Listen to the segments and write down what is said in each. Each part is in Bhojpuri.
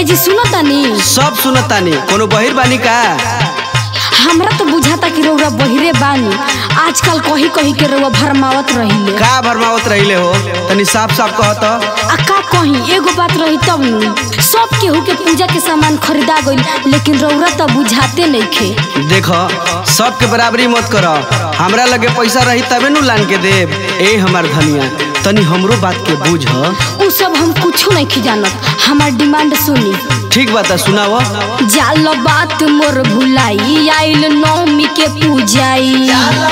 जी सुनो तनी सब सुनतानी कोनो बहिर बानी का हमरा तो बुझाता कि रउरा बहिरे बानी आजकल कही कही के रउआ भरमावत रहिले का भरमावत रहिले हो तनी साफ साफ कहत आ का कही एगो बात रही तब नु सब केहू के पूजा के सामान खरीदा गइल लेकिन रउरा तो बुझाते नइखे देख सबके बराबरी मत कर हमरा लगे पैसा रही तबे नु लान के देब ए हमार धनिया तनी हमरो बात के बुझ उ सब हम कुछो नहीं जानत हमार डिमांड सुनी ठीक बात सुनाव जाल बात मोर भुलाई आइल नौमी के पूजाई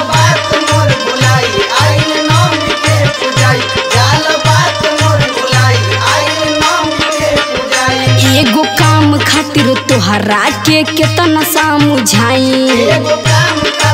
एगो काम खातिर तोहरा के केतना समझाई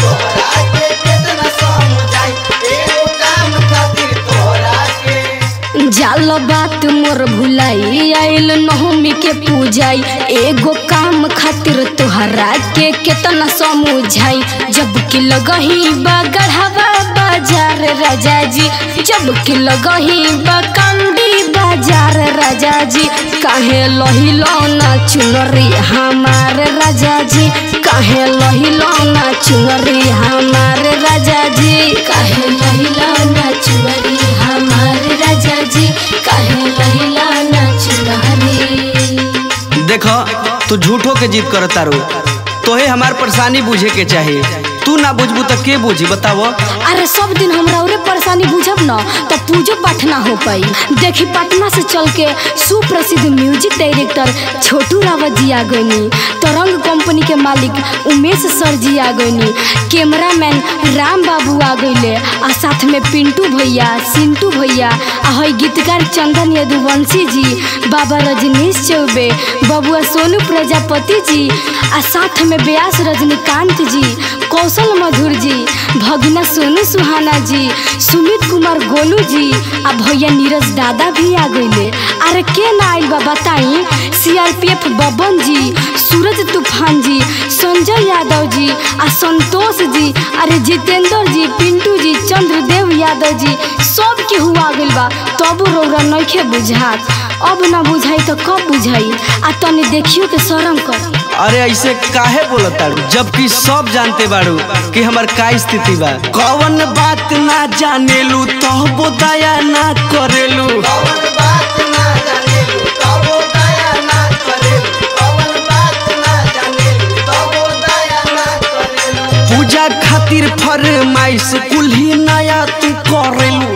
जाल बात मोर भुलाई आइल नवमी के पूजाई एगो काम खातिर तोहरा के केतना समझाई जब कि लगही बा गढ़ावा बाजार राजा जी जब कि लगही बा कंडी बाजार राजा जी काहे लहिलो ना चुनरी हमार राजा जी काहे लहिलो ना चुनरी हमार राजा जी काहे लहिलो ना चुनरी हमार राजा जी काहे लहिलो ना चुनरी देख तू झूठो के जीत कर तारू तोहे हमार परेशानी बुझे के चाही तू ना बुझबू तो के बुझी बताव अरे सब दिन हमरा उरे परेशानी बुझब न तो पूजो पाठ ना हो पाई देखी पटना से चल के सुप्रसिद्ध म्यूजिक डायरेक्टर छोटू रावत जी आ गईनी तरंग कंपनी के मालिक उमेश सर जी आ गईनी कैमरामैन राम बाबू आ गईले आ साथ में पिंटू भैया सिंटू भैया आ हई गीतकार चंदन यदुवंशी जी बाबा रजनीश चौबे बबुआ सोनू प्रजापति जी आ साथ में व्यास रजनीकांत जी कौशल मधुर जी भगना सोनू सुहाना जी सुमित कुमार गोलू जी आ भैया नीरज दादा भी आ गईले अरे के ना आइल बा बताई सीआरपीएफ बबन जी सूरज तूफान जी संजय यादव जी आ संतोष जी अरे जितेंद्र जी पिंटू जी चंद्रदेव यादव जी सब के हुआ गइल बा तब रौरा नइखे बुझात अब ना बुझाई तो कब बुझाई आ तनी देखियो के शरम कर अरे ऐसे काहे बोलत तारू जबकि सब जानते बाड़ू कि हमर का स्थिति बा कौन बात ना जानेलू तो दया ना करेलू पूजा खातिर फरमाइश कुल्ही नया तू करेलू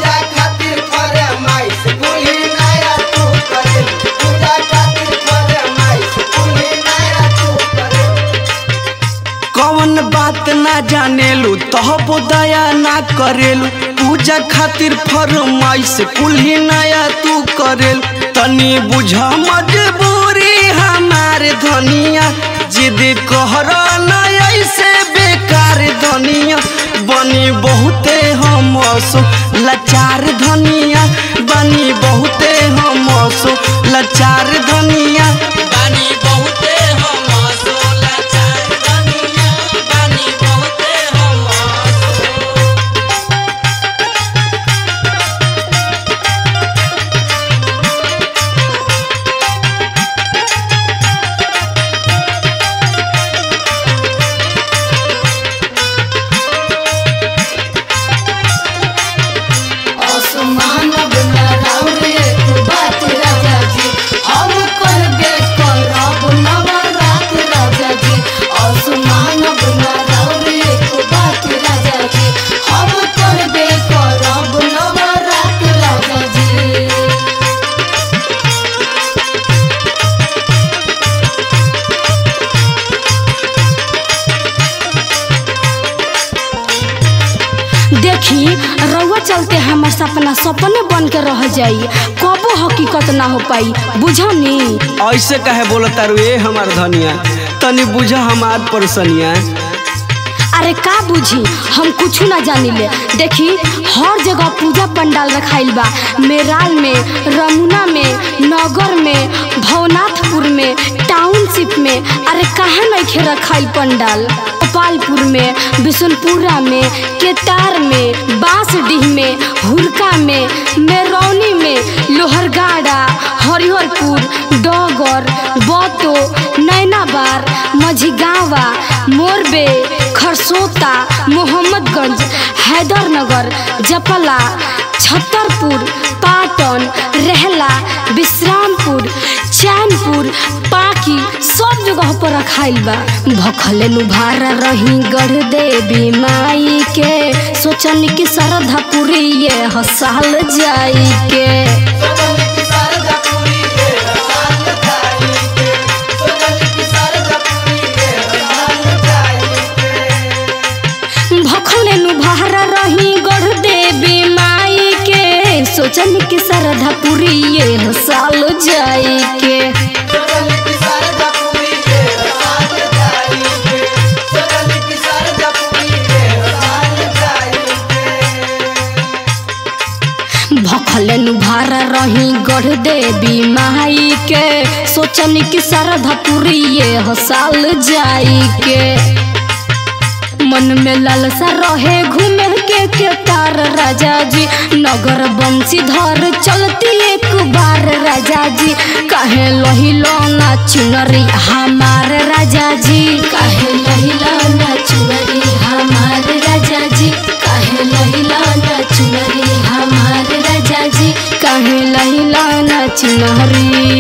कौन बात ना जानेलू तब दया ना करेलू पूजा खातिर फरमाइश कुल्ही नया तू करेलू तनी बुझ मजबूरी हमार धनिया जिद कहर ना ऐसे बेकार धनिया बनी बहुते हम सो लाचार धनिया बनी बहुते हम सो लाचार धनिया बनी बहुते हम सो लाचार धनिया बनी बहुते हम असमान बना राउरे तू बात राजा जी हम करबे करब नवरात राजा जी असमान बना राउरे तू बात राजा जी हम करबे करब नवरात राजा जी देखी रउआ चलते हमर सपना सपने बन के रह जाई कबो हकीकत ना हो पाई बुझनी ऐसे कहे बोलत तारू ए हमार धनिया तनी बुझ हमार परेशानिया अरे का बुझी हम कुछ ना जानिले देखी हर जगह पूजा पंडाल रखाइल बा मेराल में रमुना में नगर में भवनाथपुर में टाउनशिप में अरे कहाँ नहीं रखाइल पंडाल गोपालपुर में बिशनपुरा में केतार में बांसडीह में हुरका में मेरौनी में लोहरगाड़ा हरिहरपुर डगर बतो नैनाबार मझिगावा मोरबे खरसोता मोहम्मदगंज हैदरनगर जपला छतरपुर पाटन रहला विश्रामपुर चैनपुर पाकी सब जगह पर रखाइल बा भखले नु भारा रही गढ़ देवी माई के सोचन कि श्रद्धा पूरी ये हसाल जाई के भखले नु भारा रही गढ़ देवी माई के सोचन कि श्रद्धा पूरी ये हसाल जाई के भखलन भारा रही गढ़ देवी माई के सोचन कि श्रद्धा पूरी ये हसाल जाई के मन में लालसा रहे घूमे के केतार राजा जी नगर बंसी धर चलती एक बार राजा जी काहे लहिलो ना चुनरी हमार राजा जी काहे लहिलो ना चुनरी हमार राजा जी काहे लहिलो ना चुनरी हमार राजा जी काहे लहिलो ना चुनरी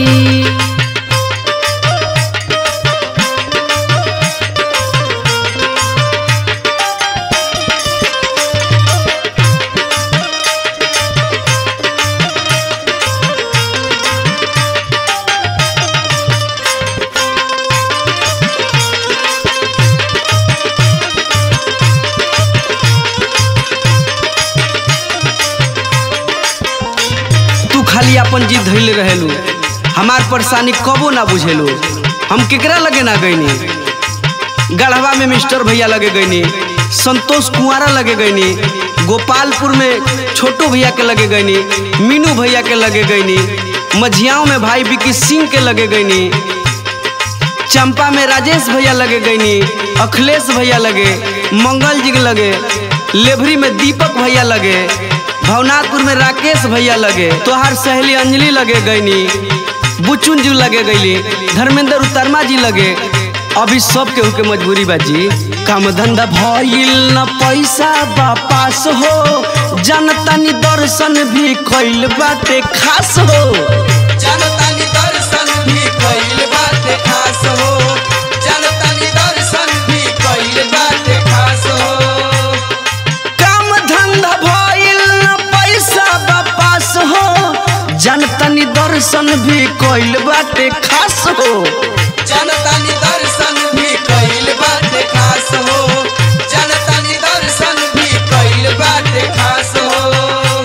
तू खाली अपन जीत धैले रहेलू हमार परेशानी कबो ना बुझेलू हम केकरा लगे ना गईनी गढ़वा में मिस्टर भैया लगे गईनी संतोष कुंवारा लगे गईनी गोपालपुर में छोटू भैया के लगे गईनी मीनू भैया के लगे गईनी मझियाओं में भाई विकी सिंह के लगे गईनी चंपा में राजेश भैया लगे गईनी अखिलेश भैया लगे मंगल जी के लगे लेभरी में दीपक भैया लगे भवनाथपुर में राकेश भैया लगे तोहार सहेली अंजलि लगे गईनी बुचुन जी लगे गईली धर्मेंद्र उतरमा जी लगे अभी सब केहू के मजबूरी बा जी काम धंधा भइल न पैसा वापस हो जनतानी दर्शन भी कइल बाटे खास हो जनतानी दर्शन भी कइल बाटे खास हो जनतानी दर्शन भी कइल बाटे खास हो काम धंधा भइल न पैसा वापस हो जनतनी दर्शन भी कइल बाटे खास हो जनतानी दर्शन भी कइल बाटे खास हो जनतानी दर्शन भी कइल बाटे खास हो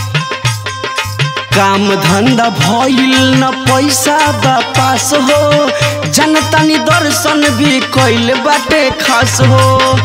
काम धंधा भइल न पैसा वापस हो जनतनी दर्शन भी कइल बाटे खास हो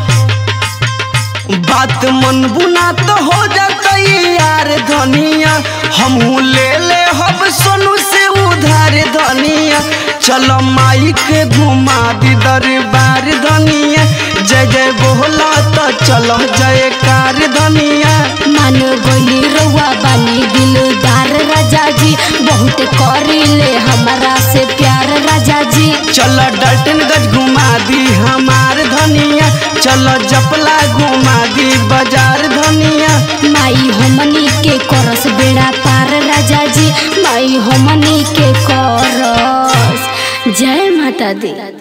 बात मन बुना तो हो जाता यार धनिया हमहू ले ले हब सोनू से उधार धनिया चलो माई के घुमा दी दरबार धनिया जय जय बोला तो चलो जयकार धनिया मान गोली रउआ बानी दिलदार राजा जी बहुत करीले हमारा से प्यार राजा जी चल डल्टनगंज घुमा दी हमार धनिया चल जपला घुमा दी बाजार धनिया माई हमनी के करस बेड़ा पार राजा जी माई हमनी के करस जय माता दी